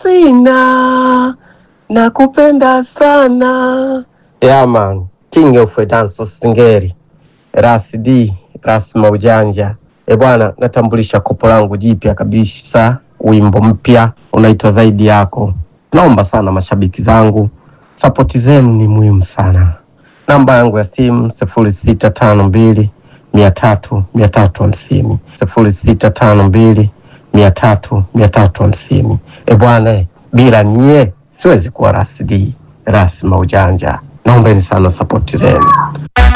sina, nakupenda sana. Yeah man, king of dance singeri, Ras D, Ras Maujanja. E bwana, natambulisha kopo langu jipya kabisa, wimbo mpya unaitwa zaidi yako. Naomba sana mashabiki zangu, sapoti zenu ni muhimu sana. Namba yangu ya simu sifuri sita tano mbili mia tatu mia tatu hamsini sifuri sita tano mbili mia tatu mia tatu hamsini. E bwana, bila nyie siwezi kuwa Ras D, Ras Maujanja. Naombeni sana sapoti zenu.